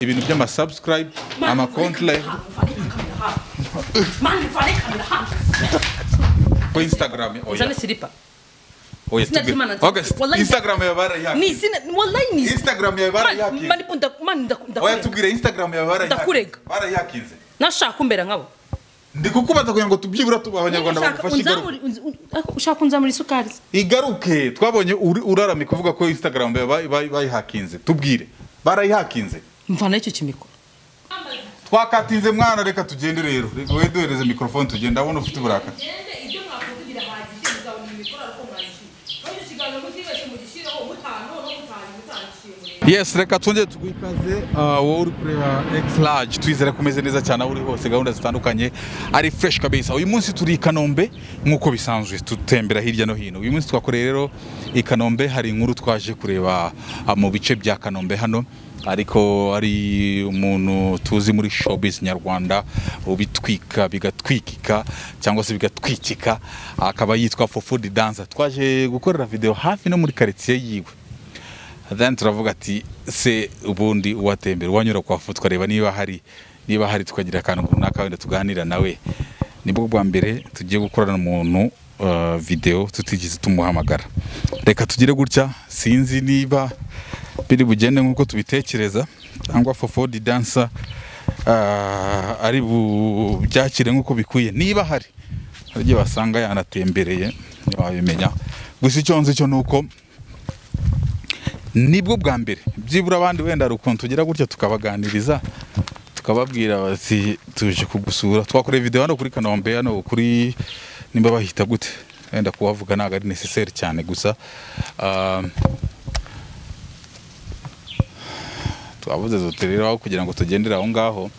ibintu by'amasubscribe amakonti live ku instagram oya Zana silipa. oya Sina tubwire. jimana- Okay, Wallahi- instagram yawe barayihakira Ni sina wallahi ni Instagram yawe barayihakinze. Mani punda mani ndaku- oya ndakurega. tubwire instagram yawe barayihakinze Ndakurega. barayihakinze Nashaka umbera nkabo. ndi kukubaza kugira ngo tubyibura tuba abanyarwanda Nashaka bagufashe igaruke unzamure- unz- un- ushaka kunzamura isukari. igaruke twabonye uri- uraramye kuvuga ko instagram yawe bayi- bayi- bayihakinze tubwire barayihakinze Mvana icyo kimiko. twakatinze mwana reka tugende rero reka we duhereze mikorofone tugende ndabona ufite uburakari ngende ibyo mwakuvugira hahagije muzabona imikoro ariko mwayishyura kandi ikiganiro mutibeshye mugishyiraho mutanu no mutanu mutandikiyemure yes reka twongere tuguhe ikaze ah, wowe uri kureba x large twizere ko umeze neza cyane aho uri hose gahunda zitandukanye ari fresh kabisa uyu munsi turi i kanombe nk'uko bisanzwe tutembera hirya no hino uyu munsi twakoreye rero i kanombe hari inkuru twaje kureba ah, mu bice bya kanombe hano ariko ari umuntu tuzi muri showbiz nyarwanda ubitwika bigatwikika cyangwa se bigatwikika akaba yitwa Fofudi Danza twaje gukorera video hafi no muri quartier yiwe then turavuga ati se ubundi uwatembera uwanyura kwa fu tukareba niba hari niba hari tukagira akantu runaka wenda tuganira nawe nibwo bwa mbere tugiye gukorana umuntu uh, video tutigeze tumuhamagara reka tugire gutya sinzi niba biri bugende nk'uko tubitekereza cyangwa fofodi dansa uh, ari bubyakire nk'uko bikwiye niba hari hari igihe wasanga yanatembereye ntibabimenya gusa icyo nzi cyo ni uko nibwo bwa mbere byibura abandi wenda hari ukuntu tugira gutya tukabaganiriza tukababwira bati tuje kugusura twakoreye video hano kuri kanombe hano kuri nimba bahita gute wenda kuhavuga ntabwo ari necessaire cyane gusa ah, twabuze dote rero aho kugira ngo tugendere aho ngaho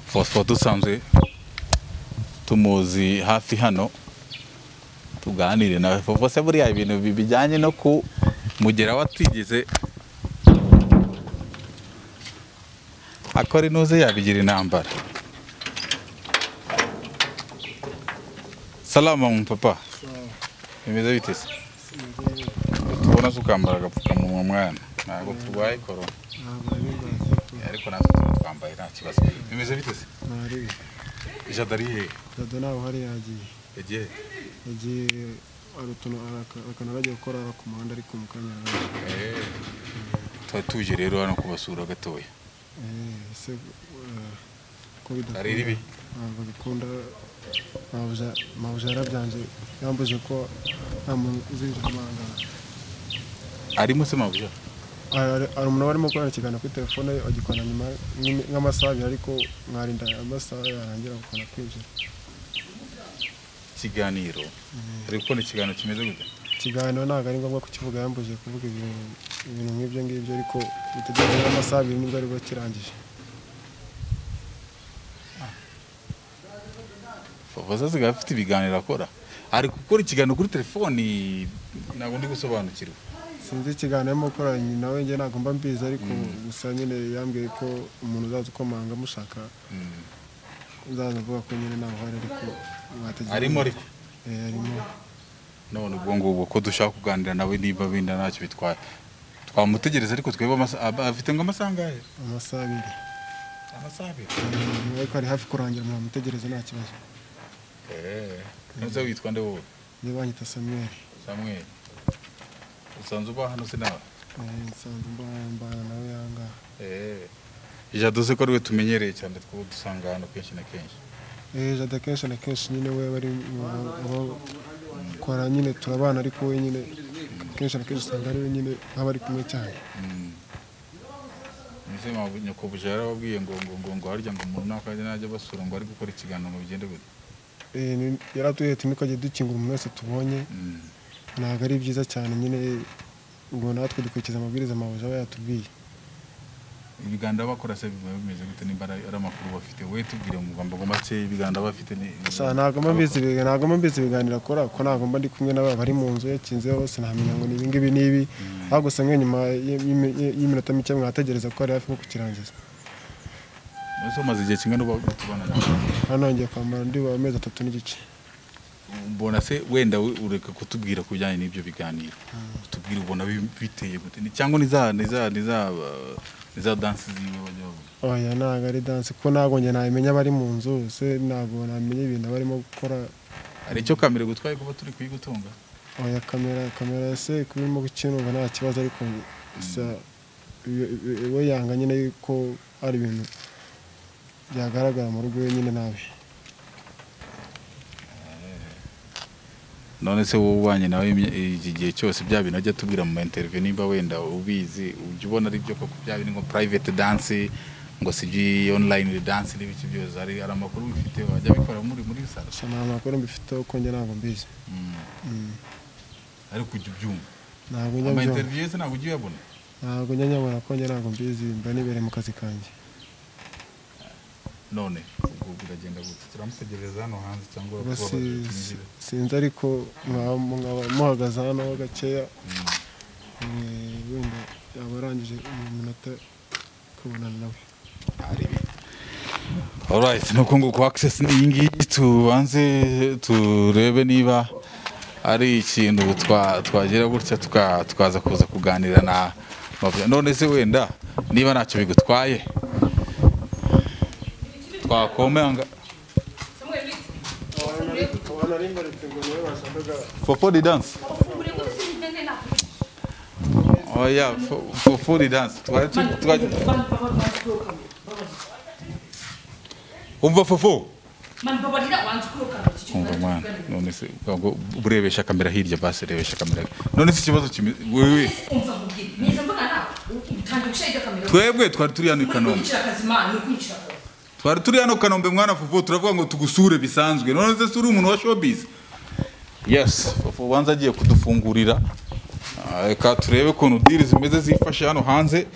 fosfo dusanzwe tumuzi hafi hano tuganire nawe fofo se buriya ibintu bi- bijyanye no kumugeraho atigeze akora inuze yabigira intambara salama mu papa bimeze bite se tubona se ukambara agapfukamunwa mwana ntabwo turwaye korona ariko natwe tuba twambaye nta kibazo bimeze bite se ntariwe jadariye dada ntawe uhari yagiye yagiye yagiye hari utuntu araka- akantu aragiye gukora ku muhanda ariko mu kanya araje Eh, tuba tuje rero hano kubasura gatoya Eh, ese eh, ko bidakunda Ari ribi? ntabwo bikunda mabuja mabuja yarabyanje yambuje ko nta muntu uzinjira amanga arimo se mabuja hari umuntu warimo kwandikigana kuri telefone ye agikora nyuma nk'imi- nk'amasaha abiri ariko mwarinda amasaha yarangira gukora kwinjira ikiganiro ari gukora ikiganiro kimeze gute ikiganiro ntabwo ari ngombwa kukivuga yambujije kuvuga ibintu ibintu nk'ibyo ngibyo ariko bitegereze n'amasaha abiri nibwo aribwo kirangije favoza asigaye afite ibiganiro akora ari gukora ikiganiro kuri telefoni ntabwo ndi gusobanukirwa sinzi ikiganiro arimo gukora nawe njye ntabwo mba mbizi ariko gusa nyine yambwiye ko umuntu uzaza ukomanga amushaka uzaza avuga ko nyine ntawe uhari ariko mwategera arimo ariko Eh, arimo none ubwo ngubu ko dushaka kuganira nawe niba binda ntacyo bitwaye twamutegereza ariko twebwe amasa- ab- afite ngo amasaha angahe amasaha abiri amasaha abiri Eh, ariko ari hafi kurangira mwamutegereza nta kibazo ntuze witwa nde wowe njye banyita samuel samuel usanzwe uba hano sinawe Eh, nsanzwe mba- mbana nawe yangaha jado se ko ariwe tumenyereye cyane two dusanga hano kenshi na kenshi Eh, jada kenshi na kenshi nyine we bari kora nyine turabana ariko we nyine kenshi na kenshi usanga ari we nyine nk'abari kumwe cyane Ese mabu- nyakubahwa yarababwiye ngo ngo ngo ngo harya ngo umuntu nakajya najya basura ngo ari gukora ikiganiro ngo bigende gute Eh, ni- yaratuye ati ntukajye dukingura umuntu wese tubonye ntabwo ari byiza cyane nyine ubwo natwe dukurikiza amabwiriza amabuja aba yatubwiye ibiganiro bakora se biba bimeze gute nimba ari ari amakuru bafite we tubwire mu magambo make ibiganiro bafite ni Sha, ntabwo mba mbizi ibiga- ntabwo mba mbizi ibiganiro akora ko ntabwo mba ndi kumwe n'aba bari mu nzu yakinze hose ntamenya ngo ni ibi ngibi n'ibi aho gusa nk'iyo nyuma y- y'imi- y'iminota mike mwategereza ko ari hafi nko kukirangiza ese umaze igihe kingana uba tubona hano nongeye kwambara ndi wa mezi atatu n'igice mbona se wenda we ureka kutubwira ku bijyanye n'ibyo biganiro tubwire ubona bi- biteye gute Ni- cyangwa niza niza niza ni za dansi ziwe bajya babona oya ntabwo ari danse kuko ntabwo njye nabimenya abari mu nzu se ntabwo namenya ibintu abarimo gukora hari icyo kamera gutwaye kuba turi kuyigutunga oya kamera kamera se kuba irimo gukina uba nta kibazo ariko gusa iyo- iyo- iyo we yanga nyine yuko ari ibintu byagaragara mu rugo wenyine nabi none se wowe ubanye nawe imye- iki gihe cyose bya bintu ajya tubwira mu interview nimba wenda ubizi ujya ubona ari byo koko bya bintu ngo private dance ngo si iby online dance n'ibiki byose hari hari amakuru bifite wajya bikora muri muri salo gusa nta makuru mbifiteho ko njye ntabwo mbizi Mm. ariko ujya ubyumva ntabwo njya ama mbyumva. interview yose ntabwo ujya uyabona ntabwo njya nyabona ko njye ntabwo mbizi mba nibereye mu kazi kanjye none ubwo biragenda gutya turamutegereza hano hanze cyangwa Ubwo kuba si- batumwinjira. sinzi ariko mwaba mwaba muhagaze hano ho gakeya Eh, wenda yaba arangije mu minota kubonana nawe Alright, nuko nguko access ni iyi ngiyi tubanze turebe niba ari ikintu twa- twagira gutya tuka- tukaza kuza kuganira na Mavya. None se wenda niba ntacyo bigutwaye twakomanga Samuel Biti, for for the dance ufungure kuko sinzitende nakubita. oh yeah for, for, for the dance twari tu- twari- Mani baba wanzi kuri kamera. umva fofo Mani baba rira wanzi kuri kamera. iki kintu umva mwana nari tuvuganira. none se ubwo urebesha kamera hirya basi rebesha kamera none se ikibazo kimi wewe Umva nkubwire. Niza mvuga nawe. Utangiye gushira iryo kamera. twebwe twari turi hano i Kanombe Kwinjira akazi Imana, ni ukwinjira akazi. twari turi hano kanombe mwana fufu turavuga ngo tugusure bisanzwe none se si uri umuntu wa showbiz yes fufu ubanza agiye kudufungurira Ah, reka turebe ukuntu diri zimeze zifashe hano hanze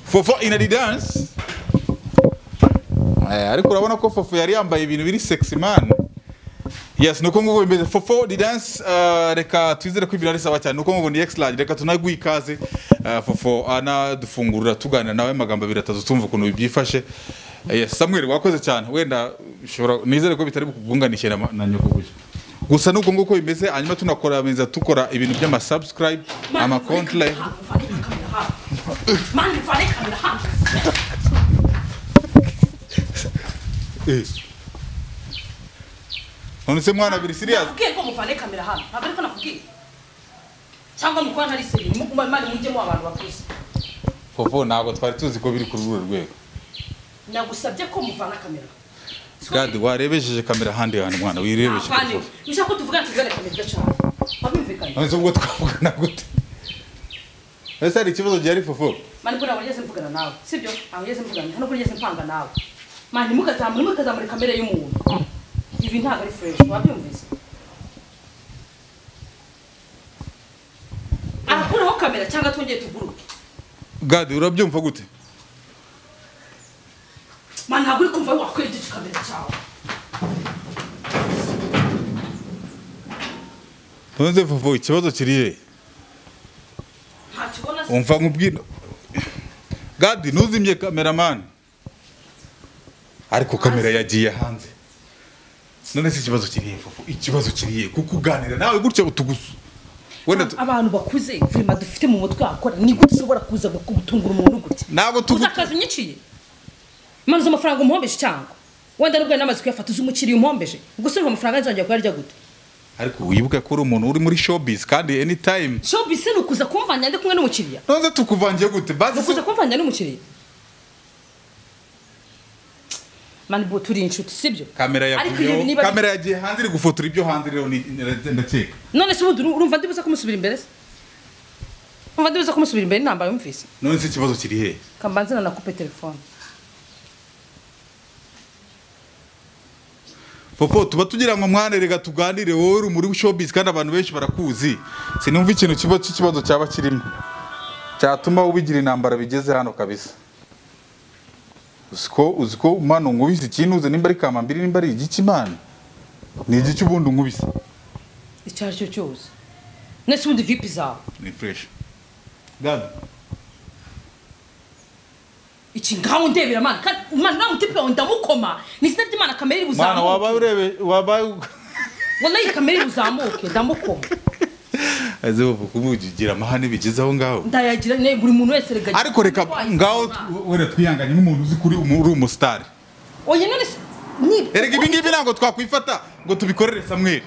fufu in the dance Eh, ariko urabona ko fufu yari yambaye ibintu biri sexy man yes nuko nguko bimeze fofo di dance uh, reka twizere ko ibintu ari sawa cyane nuko nguko ni exlage reka tunaguha ikaze uh, fofo anadufungurira tuganira nawe amagambo abiri atatu tumva ukuntu bibyifashe Eh, yes samuel wakoze cyane wenda ushobora nizere ko bitari kukunganishe na, ma- na nyoko gusa gusa nuko nguko bimeze hanyuma tunakorameza dukora ibintu by'amasubscribe amakonti live Mani ufane kamera hano. Eh. none se mwana biri serious nakubwiye ko mufane kamera hano ntabwo ariko nakubwiye cyangwa mukora ntari seri mumane mujyemo abantu bakuze fofo ntabwo twari tuzi ko biri kuri uru rwego nagusabye ko muvana kamera gadi warebesheje kamera ahandi hantu mwana wirebesheje avane fofo ushaka ko tuvugana tuzane kamera igacana wabimvikanye none se ubwo twavugana gute ese hari ikibazo gihari fofo mani bwo ntabwo nigeze mvugana nawe sibyo ntabwo nigeze mvugana ntabwo nigeze mpanga nawe mani mukazamura mukazamura kamera y'umuntu ibi ntabwo ari fureshi wabyumvise arakuraho kamera cyangwa twongeye tuguruke gadi urabyumva gute mani ntabwo uri kumva wakweregeje kamera cyawe none se fofo ikibazo kirihe ntakibona se umva nkubwira gadi ntuzimye kameramani ariko kamera yagiye hanze none se ikibazo kirihe fofo ikibazo kirihe kuko uganira nawe gutya utugusu wenda tu- abantu bakuze vima dufite mu mutwe wakora ni gute ushobora kuza gutungura umuntu gutya ntabwo uzi tugu akazi unyiciye imana z'amafaranga umuhombeje cyangwa wenda nubwo ari n'amazi kuyafata uzi umukiriya umuhombeje gusa urumva amafaranga nzongera kuyarya gute ariko wibuke ko uri umuntu uri muri showbiz kandi anytime showbiz ni ukuza kumvanya ndi kumwe n'umukiriya none se tukuvangiye gute ni bazi ukuza kumvanya n'umukiriya mani bo turi inshuti sibyo kamera ariko ibi yavuyeho niba ari- kamera yagiye hanze iri gufotora ibyo hanze rero ni- ni- ndakeka none se ubundi uru- urumva ndibuza kumusubira imbere se urumva ndibuza kumusubira imbere n'intambara yumvise none se ikibazo kiri hehe kambanze na nakupe telefone popo tuba tugira ngo mwane rega tuganire wowe uri muri showbiz kandi abantu benshi barakuzi sinumva ikintu kiba cy'ikibazo cyaba kirimo cyatuma ubigira intambara bigeze hano kabisa uziko uziko mwana unkubise ikintu uze nimba ari kamambiri nimba ari igiki mwana ni igiki ubundi unkubise icyo ari cyo cyose nese ubundi vipi zawe ni fresh gadi iki ngaho ndebera mani kandi mani nta mutipe wawe ndamukoma ni izina ry'imana kamere mwana waba ibuzamuke urebe waba wallahi kamere ibuzamuke ndamukoma azavuga kubugira amahane bigeze aho ngaho ndayagira ne buri muntu wese rega ariko reka ngaho wera twihanganye nk'umuntu uzi kuri umu- uri umusitari oye none se ni erega ibi ngibi ntabwo twakwifata ngo tubikorere samweri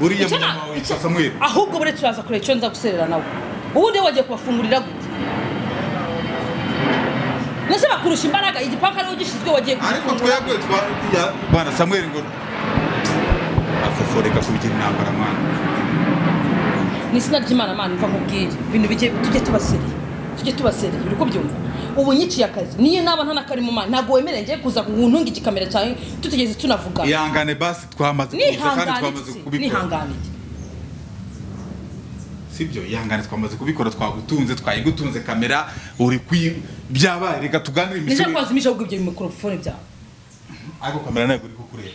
uriya Icyo nta- munyama wawe yitwa icyo- samweri ahubwo bure turaza kureba icyo nza guserera nawe ubundi wagiye kubafungurira gute nese bakurusha imbaraga igipanka niwe gishinzwe wagiye ariko kugifungura twebwe twa- ya- bana samweri ngo afoforeka kubigira intambara mwana ni izina ry'imana mana mva nkubwire ibintu bijye tujye tubasereye tujye tubasereye uri kubyumva ubu nyiciye akazi niyo naba nta n'akari mu mana ntabwo wemereye ngiye kuza ntunga igikamera cyawe tutigeze tunavugana ihangane basi twamaze kubiza kandi twamaze nihanganike kubikora nihanganike sibyo ihangane twamaze kubikora twagutunze twayigutunze kamera uri kwi byabaye reka tuganire nijya imisoro kwazimisha ahubwo ibyo mikorofone byawe ariko kamera ntabwo uri kukureba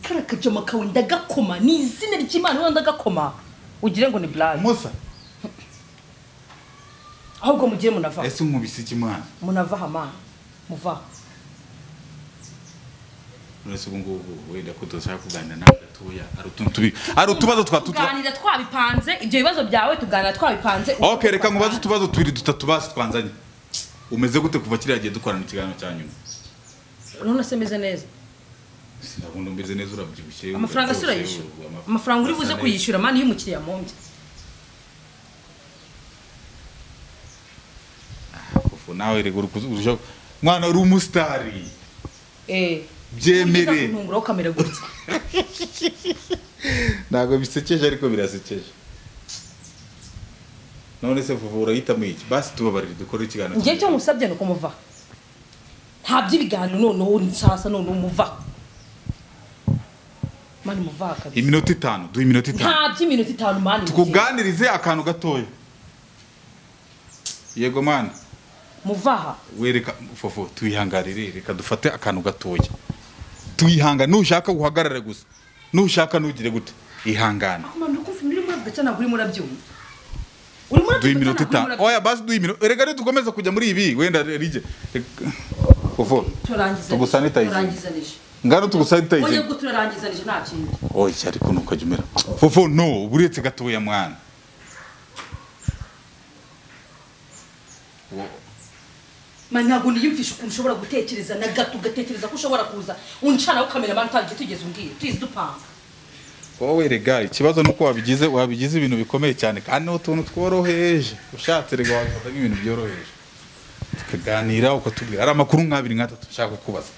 kara kajoma kawe ndagakoma ni izina ry'imana wowe ndagakoma ugire ngo ni burayi musa ahubwo mugire munava ese unkubise iki mwana munava hamana muva uretse ubu ngubu wenda ko tudashaka kuganira nawe gatoya ari utuntu tubi ari utubazo twa tutwa tuganira twabipanze ibyo bibazo byawe tuganira twabipanze ok reka nkubaze utubazo tubiri dutatu basi twanzanye umeze gute kuva kiriya gihe dukorana ikiganiro cya nyuma none se meze neza sinabona umeze neza urabyibushye amafaranga si urayishyura amafaranga uri buze kuyishyura mani y'umukiriya mumbye kufu nawe rego urushaho mwana uri umusitari eee byemere kuntunguraho kamera gutya ntabwo bisekeje ariko birasekeje none se vuba urahitamo iki basi tubabarire dukore ikiganiro ngiye cyo ngusabye ni ukumuva nta by'ibiganiro noneho nsasa noneho muva mani muva kabisa iminota itanu duha iminota itanu nta by'iminota itanu mani tukuganirize akantu gatoya yego mwana muvaha wereka fofo tuyihangarire reka dufate akantu gatoya tuyihangane nushaka uhagarare gusa nushaka ntugire gute ihangane mama ndakumva ibintu urimo uravuga cyane ntabwo urimo urabyumva urimo duha urabyumva iminota cyane ntabwo urimo itanu oya basi duha iminota erega nitukomeza kujya muri ibi wenda rige fofo turarangiza tugusanitayize. turarangizanije ngano tugusanitayize oya ubwo turarangizanije nta kindi oya ariko ni ukajya umera fofo no uba uretse gatoya mwana mani ntabwo niyumvisha ukuntu ushobora gutekereza na gato ugatekereza ko ushobora kuza uncanaho kamera mani utagiye tugeze umbwiye tuyizi dupanga wowe rega ikibazo ni uko wabigize wabigize ibintu bikomeye cyane kandi ni utuntu tworoheje ushatse rega wabifata nk'ibintu byoroheje tukaganira ukatubwira ari amakuru nk'abiri nk'atatu ushaka kubaza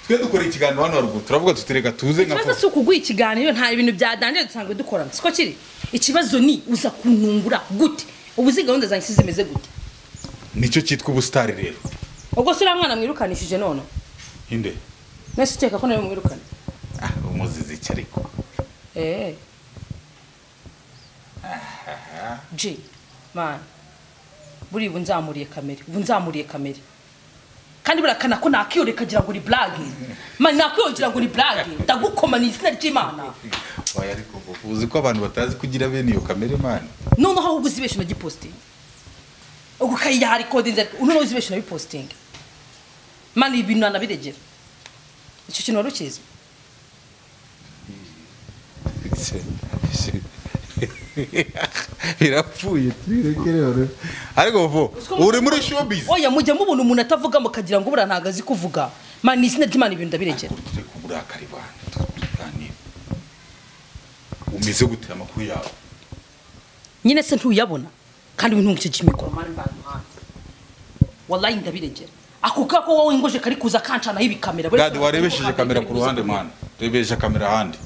twe dukora ikiganiro hano haruguru turavuga tuti rega tuze nka ikibazo fo- si ukuguha ikiganiro nta bintu byadangiye dusanzwe dukorana siko kiri ikibazo ni uza kuntungura gute ubu izi gahunda zanjye si zimeze gute nicyo cyitwa ubusitari rero ubwo se uriya mwana mwirukanishije none hinde mwese ukeka ko nawe mwirukana ah umuzizi iki ariko Eh. G, man. Buri ubu nzamuriye kamere, ubu nzamuriye kamere. Kandi burakana ko nakiyoreka kagira ngo uri blague. Man nakiyogira ngo uri blague. Ndagukoma ni izina ry'Imana. oya ariko fofo, uzi ko abantu batazi kugira bene iyo kamere mani None aho ubuzi besho nagiposting. Ugu kai ya hari code nzari. Uno uzi besho nabiposting. Man ibintu anabiregera. Icyo kintu warukize. birapfuye tubireke rero ariko fofo uri muri showbiz Oya mujya mubona umuntu atavuga mukagira ngo bura ntagazi kuvuga. Man ni izina ry'Imana ibintu ndabiregera. turi kuburakari bana tuganira umeze gute amakuru yawe nyine se ntuyabona kandi ubu ntungukije imikoro mani mva muhanda wallahi ndabiregera ako kako wowe ingoje kari kuza kancanaho ibikamera bari- gade warebesheje kamera ku ruhande mwana rebesha kamera ahandi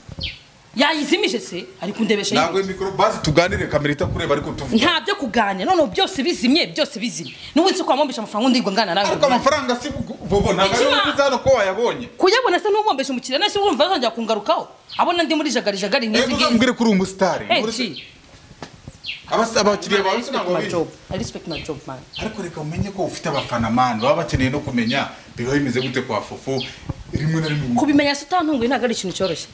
yayizimije se ari kundebesha ntabwo yibeshye. iyo mikoro basi tuganire kamera itakureba ariko tuvuga nta byo kuganira noneho byose bizimye byose bizimye n'ubu nzi ko wamumbesha amafaranga undi ngana nawe ariko amafaranga si vuba ntabwo ari Ikima- wowe uzi hano ko wayabonye kuyabona se n'umumbesha umukiriya nese urumva azongera kungarukaho abona ndi muri jagarijagari reba nk'izi ngizi uzambwire ko uri umusitari Hey, Muri- G, abas- abakiriya I bawe respect ntabwo my babizi job. I respect my job, man. ariko reka umenye ko ufite abafana mani baba bakeneye no kumenya biba bimeze gute kwa fofo rimwe na rimwe kubimenya se utantunguye ntabwo ari ikintu cyoroshye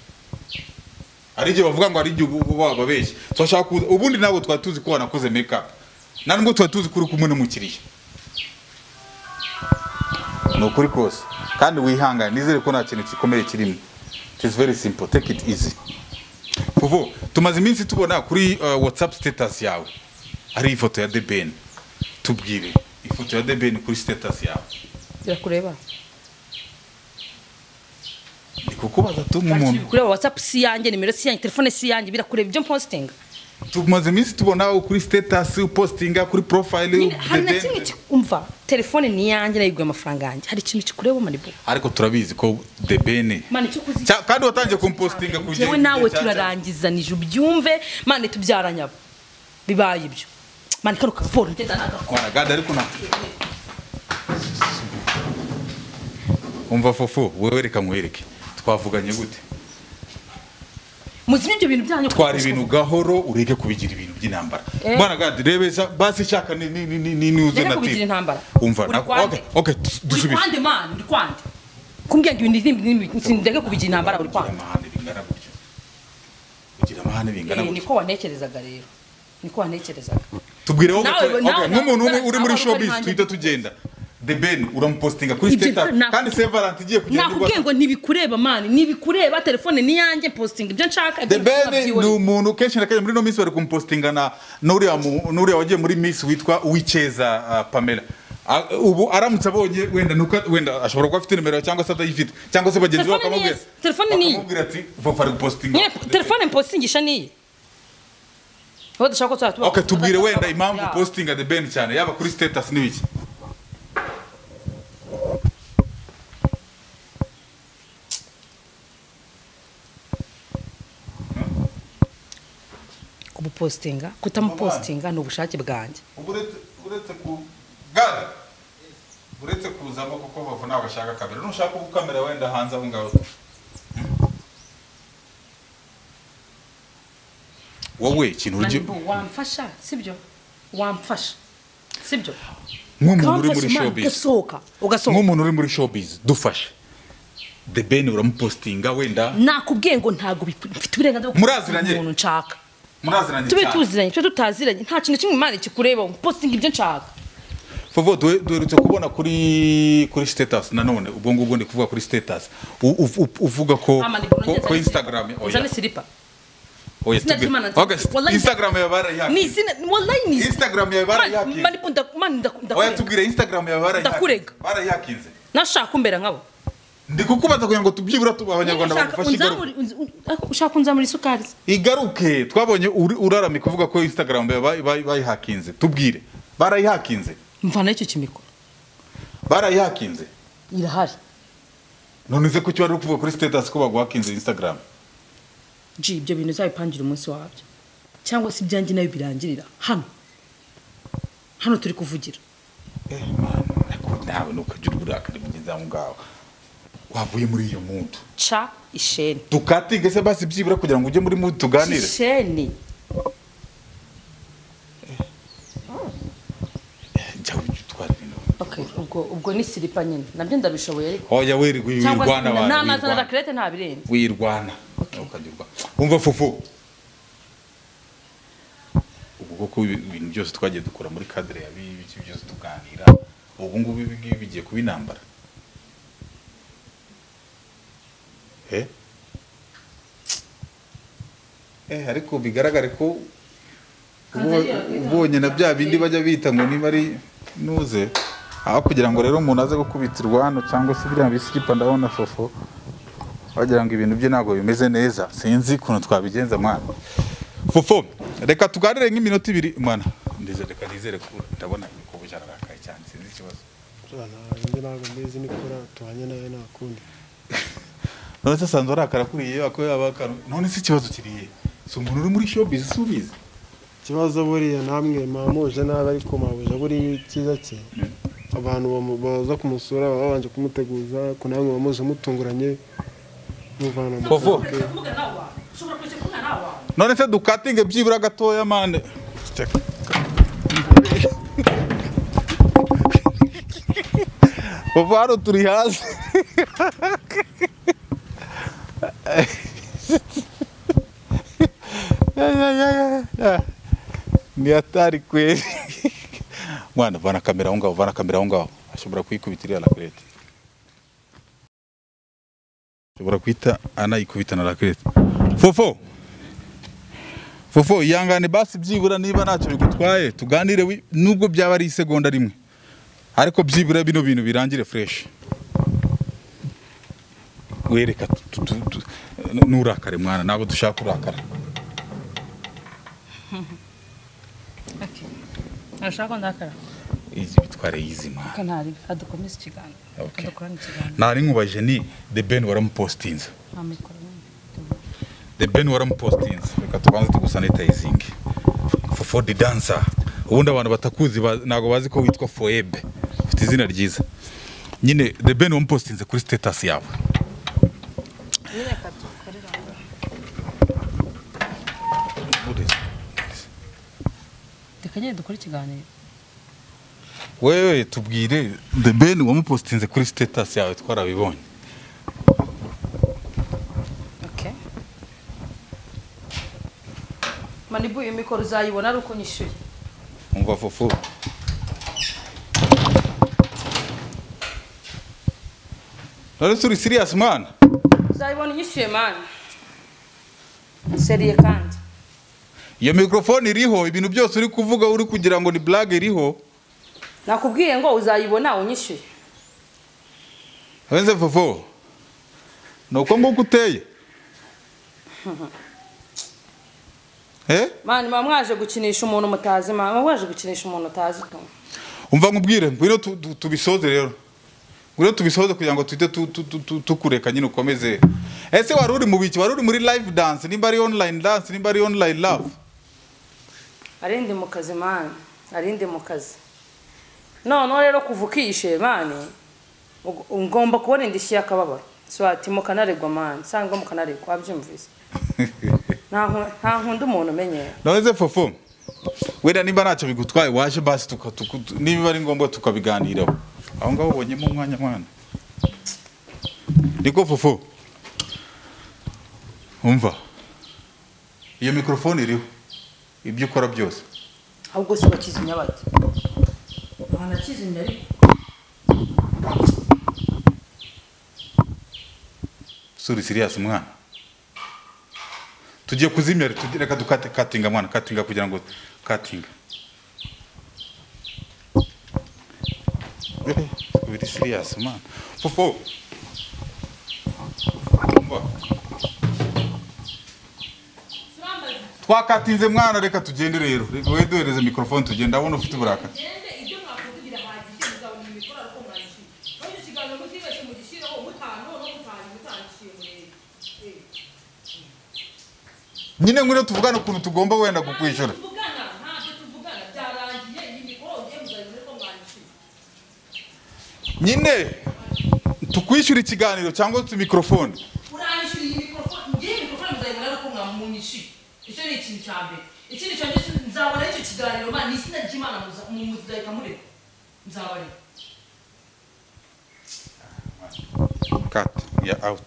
hari igihe bavuga ngo hari igihe ubu- ubu bababeshya turashaka kuza ubundi ntabwo twari tuzi ko wanakoze make up nta nubwo twari tuzi ko uri kumwe n'umukiriya ni ukuri kose kandi wihangane nizere ko nta kintu gikomeye kirimo it is very simple take it easy Fofo, kuvo tumaze iminsi tubona kuri uh, whatsapp status yawe ari ifoto ya debeni tubwire ifoto ya debeni kuri status yawe irakureba ndi kukubaza tu Ati, nk'umuntu kureba whatsapp si yanjye nimero si yanjye telefone si yanjye birakureba ibyo mpostinga tumaze iminsi tubona kuri status upostinga kuri profile Nyine, hari na kimwe ki- umva telefone ni iyanjye nayiguye amafaranga yanjye hari ikintu kikureba manibu ariko turabizi ko debeni mani icyo kuzi Cya- kandi watangiye kumpostinga ku gihe- yewe nawe cya- cya- turarangizanije ubyumve mani tubyaranyabo bibaye ibyo mani kano kaporo ngenda nagakora mwanagada ariko na umva fufu wowe reka nkwereke twavuganye gute muzimye ibyo bintu byanyu twara ibintu gahoro ureke kubigira ibintu by'intambara Eh. mwanagada rebeza basi shaka ni ni ni ni ni niuze Reka na kubigira intambara. umva Uri nako- kwande. okay okay dus- uri dusubize kwande mani uri kwande kumbwira ngo ibintu nimba nimba sindege kubigira intambara uri ugira kwande amahane bingana gutyo ugira amahane bingana Eh, gutyo niko wanekerezaga rero niko wanekerezaga tubwireho Nawe- okay, nawe- okay, nk'umuntu umwe nawe- uri muri nawe- showbiz nawe- twita tugenda the ben uramupostinga kuri Ibyo- status na- kandi sevarant igiye kugenda nakubwiye ngo ntibikureba mani ntibikureba telefone ni yanjye postinga ibyo nshaka ibyo The Ben nshaka ni byiboneye. umuntu kenshi na kenshi muri ino minsi bari kumupostinga na n'uriya mu- n'uriya wagiye muri Miss witwa Uwicyeza uh, Pamela A- ubu aramutse abonye wenda nuka wenda ashobora kuba afite nimero cyangwa se atayifite cyangwa se bagenzi be Telefone ni bakamubwira iye, telefone ni iye. bakamubwira ati vofa ari gupostinga nyine telefone mpostingisha niye wowe dushaka ko twatuba okay tubwire wenda impamvu postinga The Ben cyane yaba kuri status ni iki kumupostinga kutamupostinga ni ubushake bwanjye uretse uretse ku gare uretse kuzamo kuko bavu ntabwo ashaka kamera nushaka ubu kamera wenda hanze aho ngaho wowe ikintu uryo Mani, bo, wamfasha sibyo wamfasha sibyo nk'umuntu uri muri Kamfasha, Imana, showbiz ugasohoka ugasohoka nk'umuntu uri muri showbiz dufashe the ben uramupostinga wenda nakubwiye ngo ntabwo biku- mfite uburenganzira bwo Muraziranye? umuntu nshaka muraziranye tube cyane tuziranye tube tutaziranye nta kintu kimwe imana kikureba postinga ibyo nshaka Favo duhe- duherutse kubona kuri kuri status nanone ubwo ngubwo ndi kuvuga kuri status U- u- u- uvuga ko Amani, bro, ko- nongeza ko ni- Instagram oya uzane silipa oya Izina tubwire. ry'Imana nzi- Okay, Wallahi- Instagram yawe ni barayihakiye izina wallahi ni izina Instagram yawe barayihakiye. Mani, mani, nda- mani, nda- oya ndakurega. tubwire instagram yawe barayihakinze. Ndakurega. barayihakinze nashaka umbera nkabo ndi kukubaza kugira ngo tubyibura tuba abanyarwanda Ushaka bagufashe igaruke unzamure- unz- un- ako- ushaka unzamura isukari se? igaruke twabonye uri- uraramika uvuga ko instagram yawe bayi- bayi- bayihakinze tubwire barayihakinze mvana icyo kimikoro barayihakinze irahari none se ko cyo wari uri kuvuga kuri status ko baguhakinze instagram ji ibyo bintu uzabipangira umunsi wabyo cyangwa se ibyanjye nayo birangirira hano hano turi kuvugira Ariko nawe ntukagire uburakari bugeze aho ngaho wavuye muri iyo mudu ca isheni dukatinge se basi byibura kugira ngo ujye muri mudu tuganire isheni njya ujya utwara ibintu okay ubwo ubwo ni silipa nyine nabyo ndabishoboye ariko oya werwe cyangwa wirwana abantu n'amazi na wirwana. rakirete ntabirenze wirwana Okay. ukagirwa wumva fufu ubwo ko ibintu byose twagiye dukora muri kadire ya biki byose tuganira ubu ngubu ibi ngibi bigiye kuba intambara eh eh ariko bigaragare ko ubo- ubonye na bya bindi bajya bita ngo niba ari nuze aho kugira ngo rero umuntu aze gukubitirwa hano cyangwa se biriya bisikipa ndabona fofo wagira ngo ibintu bye ntabwo bimeze neza sinzi ukuntu twabigenza mwana fofo reka tuganire nk'iminota ibiri mwana ndize reka nizere ko ndabona ko bujyana arakaye cyane sinzi ikibazo njye ntabwo mbizi nikora tubanye nawe nta kundi none se asanzwe arakara kuri iyo ako yaba akara none se ikibazo kiriye si umuntu uri muri showbiz si ubizi ikibazo buriya namwe mwamuje nabi ariko mwabuje buriya icyiza cye abantu bamu- baza kumusura baba babanje kumuteguza ariko namwe mwamuje mutunguranye muvana mu Fofo. kaga. none se dukatinge byibura gatoya mane ubu hano turi hasi Ya, ya, ya, ya, ya. ni hatari kweli mwana vana kamera aho ngaho vana kamera aho ngaho ashobora kuyikubita iriya rakerete ashobora kuhita anayikubita na rakerete fofo fofo ihangane basi byibura niba ntacyo bigutwaye tuganire wi- nubwo byaba ari isegonda rimwe ariko byibura bino bintu birangire fureshi wereka tu- tu- tu- nturakare mwana ntabwo dushaka kurakara arashaka ko ndakara izi bitware y'izima reka ntari adukomeze ikiganiro Okay. adukorane ikiganiro ntari nkubajije ni the ben waramupositinze nta mikoro the ben waramupositinze reka tubanze tugusanitayizinge fofo di dansa ubundi abantu batakuzi ba- ntabwo bazi ko witwa foebe ufite izina ryiza nyine the ben wamupositinze kuri sitetasi yawe reka nyine dukore ikiganiro wewe tubwire the ben wamupositinze kuri sitetasi yawe twarabibonye okay manibu iyo mikoro uzayibona ari uko nyishyuye umva fofo none turi serious mwana uzayibona unyishyuye mani seriye kandi iyo mikorofone iriho ibintu byose uri kuvuga uri kugira ngo ni blague iriho nakubwiye ngo uzayibona unyishyuye wenze fofo ni uko nguko uteye Eh? mani muba mwaje gukinisha umuntu mutazi mani muba mwaje gukinisha umuntu utazi ukuntu umva nkubwire ngwino tu- tu- tubisoze rero ngwino tubisoze kugira ngo tuhite tu- tu- tu- tu- tukureka nyine ukomeze ese wari uri mu biki wari uri muri live dance nimba ari online dance nimba ari online love arinde mu kazi mani arinde mu kazi noneho rero kuva ukishe mani ug- ngomba kubona indishyi y'akababaro swati mukanaregwa mani sangwa mukanaregwa wabyumvise nta nku- nta nkunda umuntu umenyera noneze fofo wenda nimba ntacyo bigutwaye waje basi tuka- tuku- tu- niba ari ngombwa tukabiganiraho aho ngaho ubonyemo umwanya mwana niko fofo umva iyo mikorofone iriho ibyo ukora byose ahubwo si bakizimya bajya nta nakizimya ariko suri siriyasi mwana tugiye kuzimya tugiye reka dukate katinga mwana katinga kugira ngo katinga biri siriyasi mwana fofo Umva. twakatinze mwana reka tugende rero reka we duhereze mikorofone tugende ndabona ufite uburakari gende ibyo mwakoze birahagije muzabona imikoro ariko mwanishyuye kandi ikiganiro mutibeshye mugishyireho mutanu no mutanu mutandishiye murebe nyine ngwino tuvugane ukuntu tugomba wenda kukwishyura tuvugana ntabyo tuvugana byarangiye iyi mikoro ugiye muzabibona ko mwanishyuye nyine tukwishyura ikiganiro cyangwa tu mikorofone uranyishyura iyi mikorofone ngiye mikorofone muzayibona ariko mwamunyishyuye icyo ni ikintu cya mbere ikindi cya mbere nzabona icyo kiganiro ma ni izina ry'imana muza- mu- muzahita mureka nzabareka cut ya out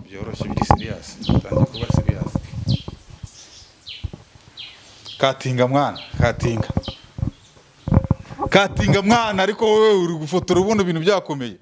byoroshye biri serious tangiye kuba serious katinga mwana katinga katinga mwana ariko wowe uri gufotora ubundi ibintu byakomeye